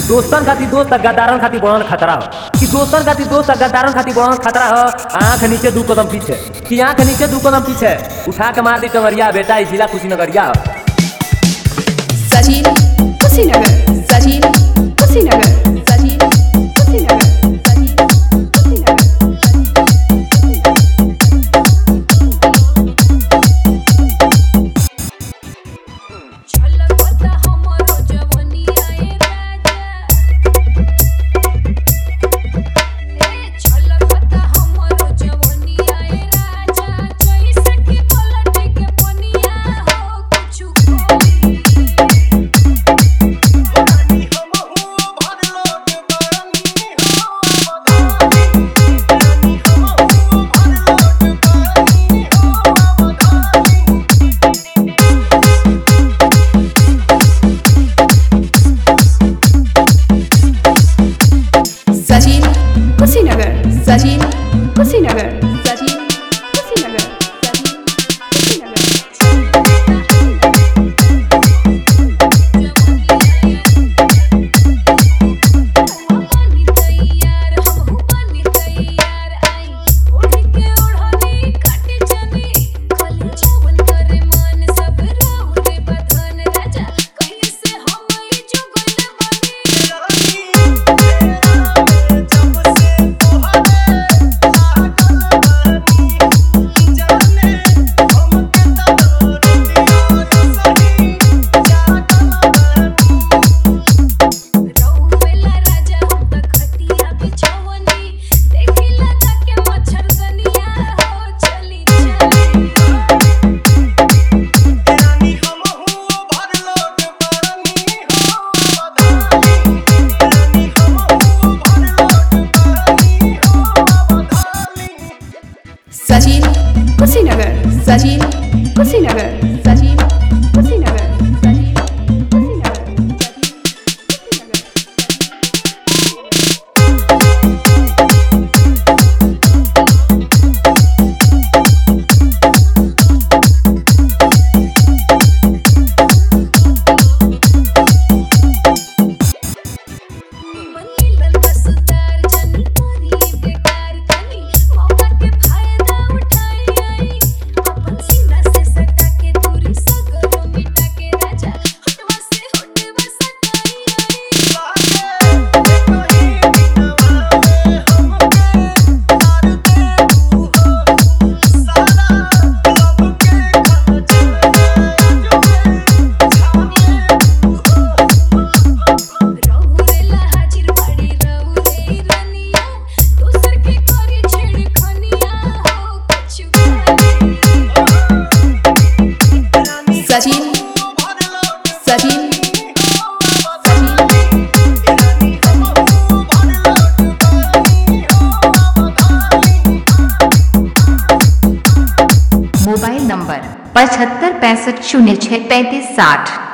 कि दोस्तन खातिर दोस्त आ गद्दारन खातिर बड़न खतरा हो कि दोस्तन खातिर दोस्त आ गद्दारन खातिर बड़न खतरा हो आंख नीचे दू कदम पीछे कि आंख नीचे दू कदम पीछे उठा के मार दी टंगरिया बेटा ई जिला कुशीनगरिया हो सचिन कुशीनगर सचिन कुशीनगर सचिन कुशीनगर सचिन कुशीनगर छलकता हमरो जवनिया ए राजा ए छलकता हमरो जवनिया ए राजा जैसे कि पलट के पनिया हो कुछु कोई सचिन कुशीनगर सचिन कुशीनगर सचिन कुशीनगर सचिन बनी तैयार हमहू बनी तैयार आई ओढ़ के ओढ़नी काट जनी कल जवन करे मन सब राहु रे बधन राजा कैसे हम ई जुगल बनी रउवेला राजा हम त खटिया बिछवनी देखिला जाके मच्छरदनिया हो चली चली सचिन कुशीनगर सचिन कुशीनगर सचिन कुशीनगर सचिन कुशीनगर बनीलन कसदार जन करी बेकार कनी मौका के फायदा उठाई आई अपन सीना से सटा के दूरी सगरो मिटा के राजा हटवा से हटवा सटाई आई रउरेला हाजिर बाड़ी रउरे रनिया दोसर के करी छेड़ खनिया हो कुछु सचिन सचिन मोबाइल नंबर पचहत्तर पैंसठ शून्य छः पैंतीस साठ